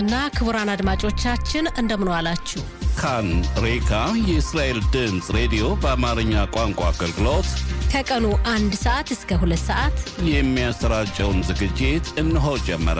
እና ክቡራን አድማጮቻችን እንደምን ዋላችሁ። ካን ሬካ የእስራኤል ድምፅ ሬዲዮ በአማርኛ ቋንቋ አገልግሎት ከቀኑ አንድ ሰዓት እስከ ሁለት ሰዓት የሚያሰራጨውን ዝግጅት እነሆ ጀመረ።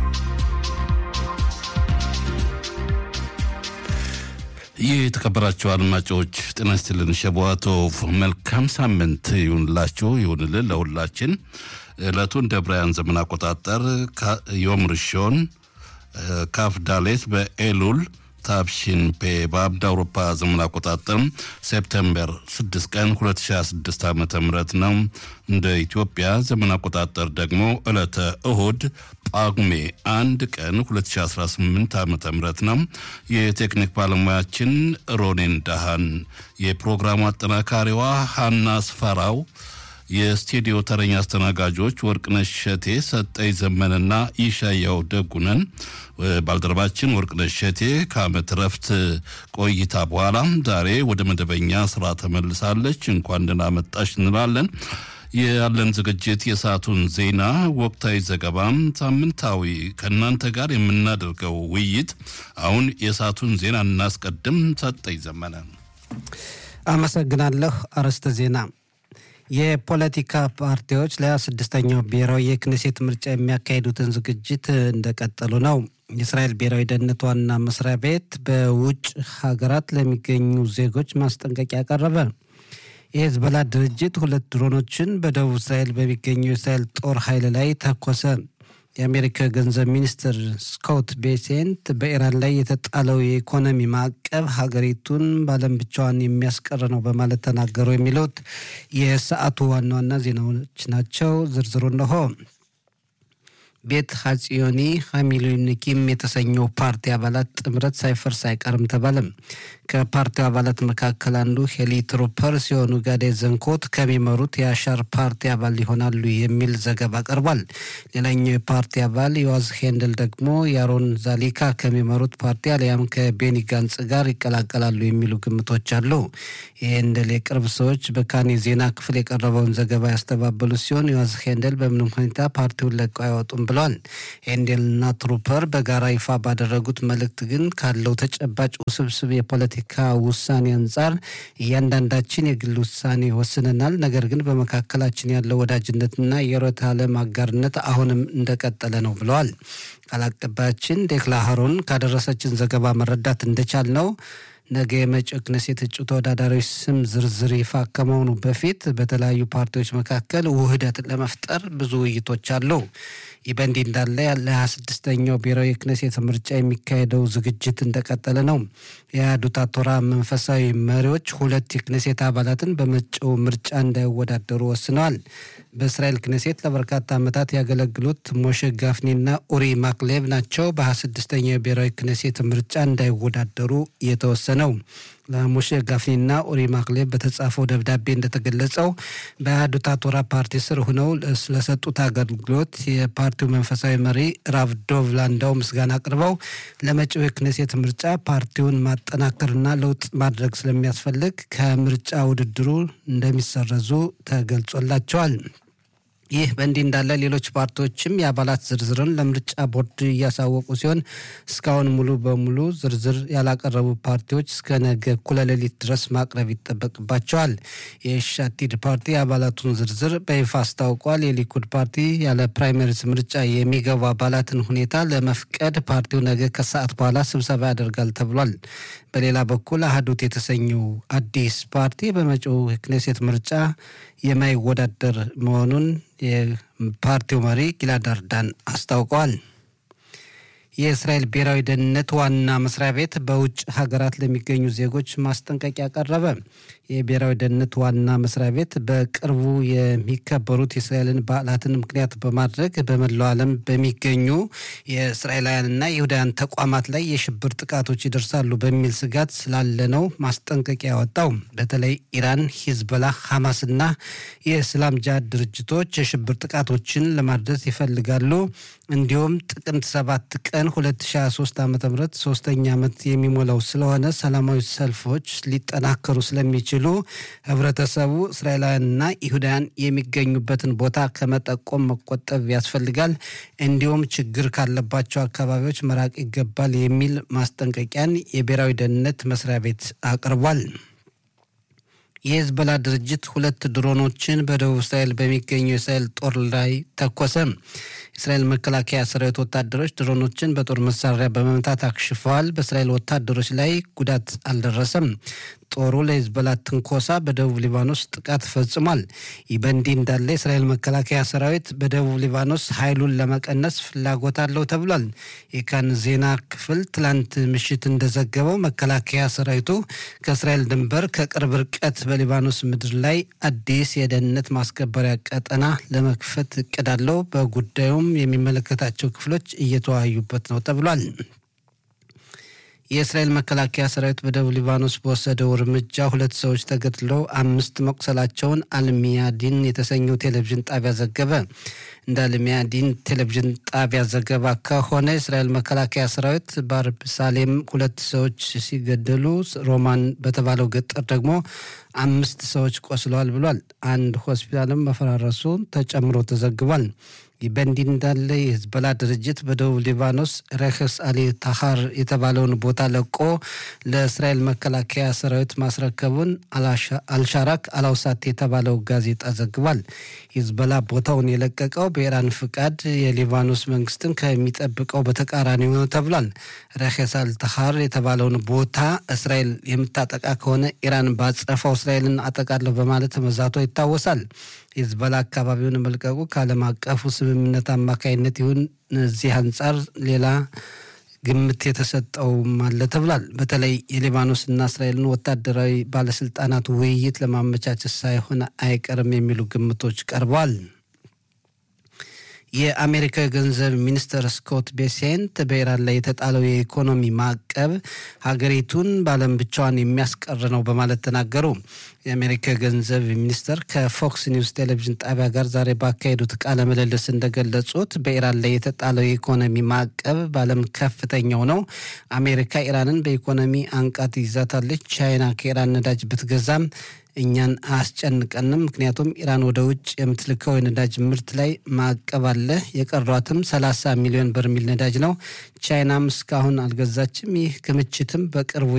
ይህ የተከበራችሁ አድማጮች ጤና ይስጥልን። ሸቧቶቭ መልካም ሳምንት ይሁንላችሁ ይሁንልን ለሁላችን። ዕለቱ እንደ ብራያን ዘመን አቆጣጠር ዮም ርሾን ካፍ ዳሌት በኤሉል ታብሺን ፔ በአብድ አውሮፓ ዘመን አቆጣጠር ሴፕተምበር 6 ቀን 2026 ዓ ም ነው። እንደ ኢትዮጵያ ዘመን አቆጣጠር ደግሞ ዕለተ እሁድ ጳጉሜ አንድ ቀን 2018 ዓ ም ነው። የቴክኒክ ባለሙያችን ሮኔን ዳሃን፣ የፕሮግራሙ አጠናካሪዋ ሀና ስፈራው የስቱዲዮ ተረኛ አስተናጋጆች ወርቅነሽ ሸቴ፣ ሰጠኝ ዘመንና ይሻያው ደጉነን። ባልደረባችን ወርቅነሽ ሸቴ ከዓመት ረፍት ቆይታ በኋላ ዛሬ ወደ መደበኛ ስራ ተመልሳለች። እንኳን ደህና መጣሽ እንላለን። ያለን ዝግጅት የሰዓቱን ዜና፣ ወቅታዊ ዘገባም፣ ሳምንታዊ ከእናንተ ጋር የምናደርገው ውይይት። አሁን የሰዓቱን ዜና እናስቀድም። ሰጠኝ ዘመነ። አመሰግናለሁ። አርዕስተ ዜና የፖለቲካ ፓርቲዎች ለ26ኛው ብሔራዊ የክኔሴት ምርጫ የሚያካሂዱትን ዝግጅት እንደቀጠሉ ነው። የእስራኤል ብሔራዊ ደህንነት ዋና መስሪያ ቤት በውጭ ሀገራት ለሚገኙ ዜጎች ማስጠንቀቂያ ቀረበ። የሄዝቦላ ድርጅት ሁለት ድሮኖችን በደቡብ እስራኤል በሚገኘው የእስራኤል ጦር ኃይል ላይ ተኮሰ። የአሜሪካ ገንዘብ ሚኒስትር ስኮት ቤሴንት በኢራን ላይ የተጣለው የኢኮኖሚ ማዕቀብ ሀገሪቱን በዓለም ብቻዋን የሚያስቀር ነው በማለት ተናገሩ። የሚሉት የሰዓቱ ዋና ዋና ዜናዎች ናቸው። ዝርዝሩ እነሆ። ቤት ሀጽዮኒ ሀሚሉኒኪም የተሰኘው ፓርቲ አባላት ጥምረት ሳይፈርስ አይቀርም ተባለም። ከፓርቲው አባላት መካከል አንዱ ሄሊ ትሩፐር ሲሆኑ ጋዴ ዘንኮት ከሚመሩት የአሻር ፓርቲ አባል ይሆናሉ የሚል ዘገባ ቀርቧል። ሌላኛው የፓርቲ አባል ዮዋዝ ሄንድል ደግሞ የአሮን ዛሊካ ከሚመሩት ፓርቲ አሊያም ከቤኒ ጋንጽ ጋር ይቀላቀላሉ የሚሉ ግምቶች አሉ። የሄንደል የቅርብ ሰዎች በካን የዜና ክፍል የቀረበውን ዘገባ ያስተባበሉ ሲሆን ዮዋዝ ሄንደል በምንም ሁኔታ ፓርቲውን ለቀው አይወጡም ብለዋል። ሄንዴልና ትሩፐር በጋራ ይፋ ባደረጉት መልእክት ግን ካለው ተጨባጭ ውስብስብ የፖለቲካ ውሳኔ አንጻር እያንዳንዳችን የግል ውሳኔ ወስነናል። ነገር ግን በመካከላችን ያለው ወዳጅነትና የርዕዮተ ዓለም አጋርነት አሁንም እንደቀጠለ ነው ብለዋል። ቃል አቀባያችን ዴክላ ሀሮን ካደረሰችን ዘገባ መረዳት እንደቻል ነው ነገ የመጪው ክኔሴት እጩ ተወዳዳሪዎች ስም ዝርዝር ይፋ ከመሆኑ በፊት በተለያዩ ፓርቲዎች መካከል ውህደት ለመፍጠር ብዙ ውይይቶች አሉ። ይህ በእንዲህ እንዳለ ለሀያ ስድስተኛው ብሔራዊ የክኔሴት ምርጫ የሚካሄደው ዝግጅት እንደቀጠለ ነው። የአህዱት ቶራ መንፈሳዊ መሪዎች ሁለት የክኔሴት አባላትን በመጪው ምርጫ እንዳይወዳደሩ ወስነዋል። በእስራኤል ክኔሴት ለበርካታ ዓመታት ያገለግሉት ሞሼ ጋፍኒና ኡሪ ማክሌቭ ናቸው በሀያ ስድስተኛው የብሔራዊ ክኔሴት ምርጫ እንዳይወዳደሩ የተወሰነው። ለሞሼ ጋፍኒና ኡሪ ማክሌቭ በተጻፈው ደብዳቤ እንደተገለጸው በአህዱት ቶራ ፓርቲ ስር ሆነው ስለሰጡት አገልግሎት የፓርቲው መንፈሳዊ መሪ ራቭ ዶቭ ላንዳው ምስጋና አቅርበው ለመጪው የክኔሴት ምርጫ ፓርቲውን ማጠናከርና ለውጥ ማድረግ ስለሚያስፈልግ ከምርጫ ውድድሩ እንደሚሰረዙ ተገልጾላቸዋል። ይህ በእንዲህ እንዳለ ሌሎች ፓርቲዎችም የአባላት ዝርዝርን ለምርጫ ቦርድ እያሳወቁ ሲሆን እስካሁን ሙሉ በሙሉ ዝርዝር ያላቀረቡ ፓርቲዎች እስከ ነገ እኩለ ሌሊት ድረስ ማቅረብ ይጠበቅባቸዋል። የሻቲድ ፓርቲ የአባላቱን ዝርዝር በይፋ አስታውቋል። የሊኩድ ፓርቲ ያለ ፕራይመሪስ ምርጫ የሚገቡ አባላትን ሁኔታ ለመፍቀድ ፓርቲው ነገ ከሰዓት በኋላ ስብሰባ ያደርጋል ተብሏል። በሌላ በኩል አህዱት የተሰኘው አዲስ ፓርቲ በመጪው ክኔሴት ምርጫ የማይወዳደር መሆኑን የፓርቲው መሪ ጊላድ አርዳን አስታውቀዋል። የእስራኤል ብሔራዊ ደህንነት ዋና መስሪያ ቤት በውጭ ሀገራት ለሚገኙ ዜጎች ማስጠንቀቂያ ቀረበ። የብሔራዊ ደህንነት ዋና መስሪያ ቤት በቅርቡ የሚከበሩት የእስራኤልን በዓላትን ምክንያት በማድረግ በመላው ዓለም በሚገኙ የእስራኤላውያንና የይሁዳውያን ተቋማት ላይ የሽብር ጥቃቶች ይደርሳሉ በሚል ስጋት ስላለ ነው ማስጠንቀቂያ ያወጣው። በተለይ ኢራን፣ ሂዝቦላ፣ ሐማስና የእስላም ጃሃድ ድርጅቶች የሽብር ጥቃቶችን ለማድረስ ይፈልጋሉ። እንዲሁም ጥቅምት ሰባት ቀን ቀን 2023 ዓ ም ሶስተኛ ዓመት የሚሞላው ስለሆነ ሰላማዊ ሰልፎች ሊጠናከሩ ስለሚችሉ ህብረተሰቡ እስራኤላውያንና ይሁዳውያን የሚገኙበትን ቦታ ከመጠቆም መቆጠብ ያስፈልጋል፣ እንዲሁም ችግር ካለባቸው አካባቢዎች መራቅ ይገባል የሚል ማስጠንቀቂያን የብሔራዊ ደህንነት መስሪያ ቤት አቅርቧል። የሄዝቦላ ድርጅት ሁለት ድሮኖችን በደቡብ እስራኤል በሚገኘው የእስራኤል ጦር ላይ ተኮሰ። የእስራኤል መከላከያ ሰራዊት ወታደሮች ድሮኖችን በጦር መሳሪያ በመምታት አክሽፈዋል። በእስራኤል ወታደሮች ላይ ጉዳት አልደረሰም። ጦሩ ለሄዝቦላ ትንኮሳ በደቡብ ሊባኖስ ጥቃት ፈጽሟል። ይህ በእንዲህ እንዳለ የእስራኤል መከላከያ ሰራዊት በደቡብ ሊባኖስ ኃይሉን ለመቀነስ ፍላጎት አለው ተብሏል። የካን ዜና ክፍል ትላንት ምሽት እንደዘገበው መከላከያ ሰራዊቱ ከእስራኤል ድንበር ከቅርብ ርቀት በሊባኖስ ምድር ላይ አዲስ የደህንነት ማስከበሪያ ቀጠና ለመክፈት እቅድ አለው። በጉዳዩም የሚመለከታቸው ክፍሎች እየተወያዩበት ነው ተብሏል። የእስራኤል መከላከያ ሰራዊት በደቡብ ሊባኖስ በወሰደው እርምጃ ሁለት ሰዎች ተገድለው አምስት መቁሰላቸውን አልሚያዲን የተሰኘው ቴሌቪዥን ጣቢያ ዘገበ። እንደ አልሚያዲን ቴሌቪዥን ጣቢያ ዘገባ ከሆነ የእስራኤል መከላከያ ሰራዊት በአርብ ሳሌም ሁለት ሰዎች ሲገደሉ ሮማን በተባለው ገጠር ደግሞ አምስት ሰዎች ቆስለዋል ብሏል። አንድ ሆስፒታልም መፈራረሱ ተጨምሮ ተዘግቧል። ይህ በእንዲህ እንዳለ የሂዝቦላ ድርጅት በደቡብ ሊባኖስ ረክስ አሊ ታሃር የተባለውን ቦታ ለቆ ለእስራኤል መከላከያ ሰራዊት ማስረከቡን አልሻራክ አላውሳት የተባለው ጋዜጣ ዘግቧል። ሂዝቦላ ቦታውን የለቀቀው በኢራን ፍቃድ የሊባኖስ መንግስትን ከሚጠብቀው በተቃራኒ ነው ተብሏል። ረክስ አል ታሃር የተባለውን ቦታ እስራኤል የምታጠቃ ከሆነ ኢራን ባጸፋው እስራኤልን አጠቃለሁ በማለት መዛቷ ይታወሳል። ሂዝቦላ አካባቢውን መልቀቁ ከዓለም አቀፉ ስምምነት አማካይነት ይሁን እዚህ አንጻር ሌላ ግምት የተሰጠውም አለ ተብሏል። በተለይ የሊባኖስና እስራኤልን ወታደራዊ ባለስልጣናት ውይይት ለማመቻቸት ሳይሆን አይቀርም የሚሉ ግምቶች ቀርበዋል። የአሜሪካ የገንዘብ ሚኒስትር ስኮት ቤሴንት በኢራን ላይ የተጣለው የኢኮኖሚ ማዕቀብ ሀገሪቱን በዓለም ብቻዋን የሚያስቀር ነው በማለት ተናገሩ። የአሜሪካ የገንዘብ ሚኒስትር ከፎክስ ኒውስ ቴሌቪዥን ጣቢያ ጋር ዛሬ ባካሄዱት ቃለ ምልልስ እንደገለጹት በኢራን ላይ የተጣለው የኢኮኖሚ ማዕቀብ በዓለም ከፍተኛው ነው። አሜሪካ ኢራንን በኢኮኖሚ አንቃት ይዛታለች። ቻይና ከኢራን ነዳጅ ብትገዛም እኛን አያስጨንቀንም። ምክንያቱም ኢራን ወደ ውጭ የምትልከው የነዳጅ ምርት ላይ ማዕቀብ አለ። የቀሯትም 30 ሚሊዮን በርሚል ነዳጅ ነው። ቻይናም እስካሁን አልገዛችም። ይህ ክምችትም በቅርቡ